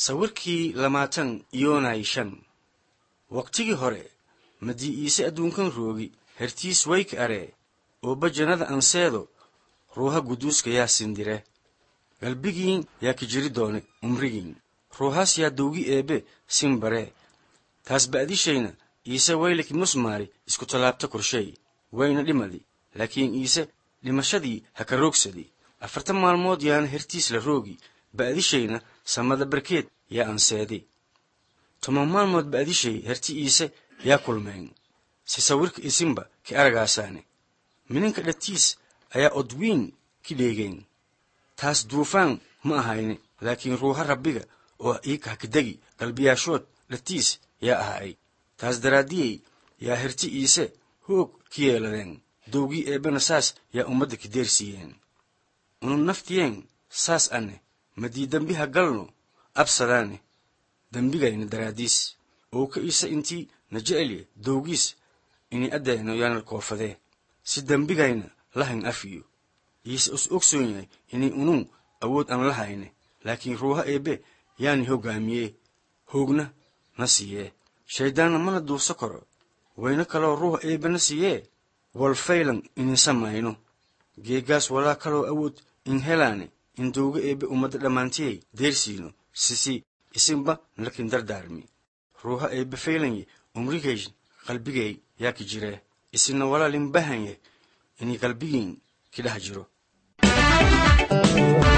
sawirkii lamaatan yoonay shan waqtigii hore madii iise adduunkan roogi hertiis wayka aree ooba jannada anseedo ruuha guduuska yaa sindire galbigiin yaa ki jiri doone umrigiin ruuhaas yaa dowgi eebbe sin baree taas ba'dishayna iise waylaki musmaari isku tallaabta korshay wayna dhimadi laakiin iise dhimashadii ha ka roogsadi afartan maalmood yaana hertiis la roogi ba'dishayna samada barkeed yaa anseedi toban maalmood ba'dishay herti iise yaa kulmeen si sawirka isinba ki aragaasaane mininka dhatiis ayaa odwiin ki dheegeen taas duufaan ma ahayne laakiin ruuha rabbiga oo iika hakidegi qalbiyaashood dhatiis yaa ahaay taas daraaddiyey yaa herti iise hoog ki yeeladeen dowgii eebbena saas yaa ummadda ki deersiiyeen unu naftiyeen saas anne madii dembi ha galno absadaane dembigayna daraaddiis oo ka iise intii na jecelye dowgiis ini addayno yaana koofadee si dembigayna lahayn afiyo iise us ogsoon yahay inay unun awood aan la hayne laakiin ruuha eebbe yaani hoggaamiyee hoogna na siiyee shayddaanna mana duuso karo wayna kaloo ruuha eebbe na siiyee walfaylan inin samayno geeggaas walaa kaloo awood in helaane in dowga eebbe ummadda dhammaantiyay deersiino sisi isinba nalakin dardaarmi ruuha eebbe faylanye umrigaysh qalbigay yaa ki jiree isinna walaalin bahanye inay qalbigiin ki dhex jiro